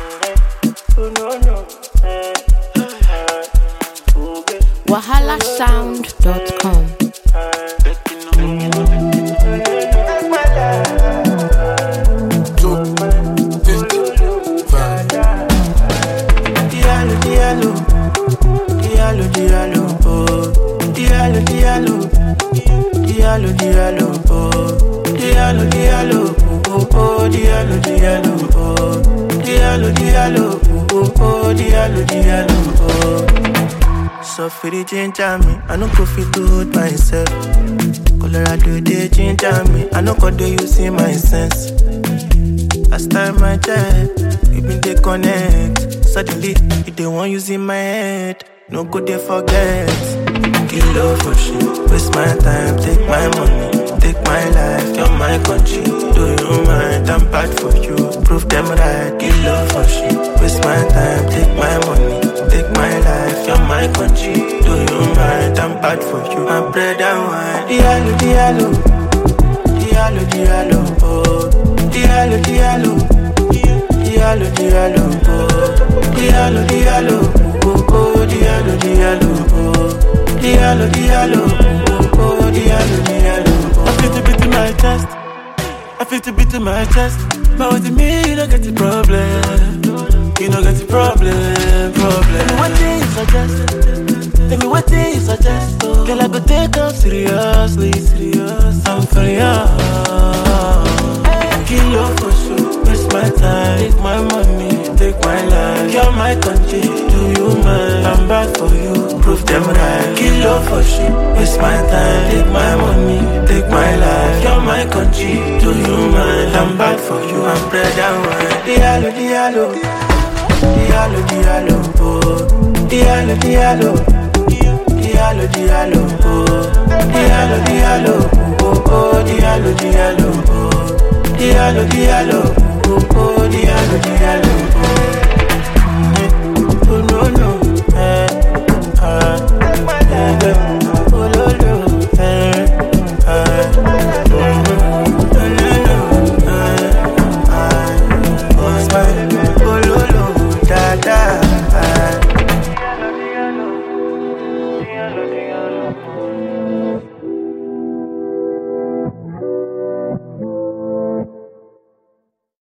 wahalasound.com. Diallo, diallo, diallo, diallo, oh. Diallo, diallo, diallo, diallo, oh. Diallo, diallo, oh, oh, diallo, diallo, oh. Diallo, diallo, oh, oh, diallo, diallo, oh. So for the ginger me, I no go fit do it myself. Colorado they ginger me, I no go do using my sense. Last time I checked, we been dey connect. Suddenly, you dey want using my head. No go dey forget. Kill love for shit. Waste my time, take my money, take my life. You're my country. Do you mind? I'm bad for you. Prove them right. Kill love for shit. Waste my time, take my money, take my life. You're my country. Do you mind? I'm bad for you. My bread and wine. Diallo, diallo, diallo, diallo, oh. Diallo, diallo, diallo, diallo, oh. Diallo, diallo, oh, oh, diallo, diallo, oh. Diallo, diallo, oh, oh, diallo, diallo, oh. I feel to beat in my chest. I feel to beat in my chest. But with me, you don't get the problem. You don't get the problem, problem. Tell me what thing you suggest. Tell me what thing you suggest. Girl, I go take off seriously, serious. I'm for you. Kill you for sure. Waste my time, take my money, take my life. You're my country, do you mind? I'm bad for you, prove them right. Kill you for sure. Waste my time, take my money, take my life. You're my country, do you mind? I'm bad for you, I'm bread and wine. Diallo, diallo, diallo, diallo, oh. Diallo, diallo, diallo, diallo, oh. Diallo, diallo, oh, oh, diallo, diallo, oh. Diallo, diallo, oh, oh, diallo, diallo.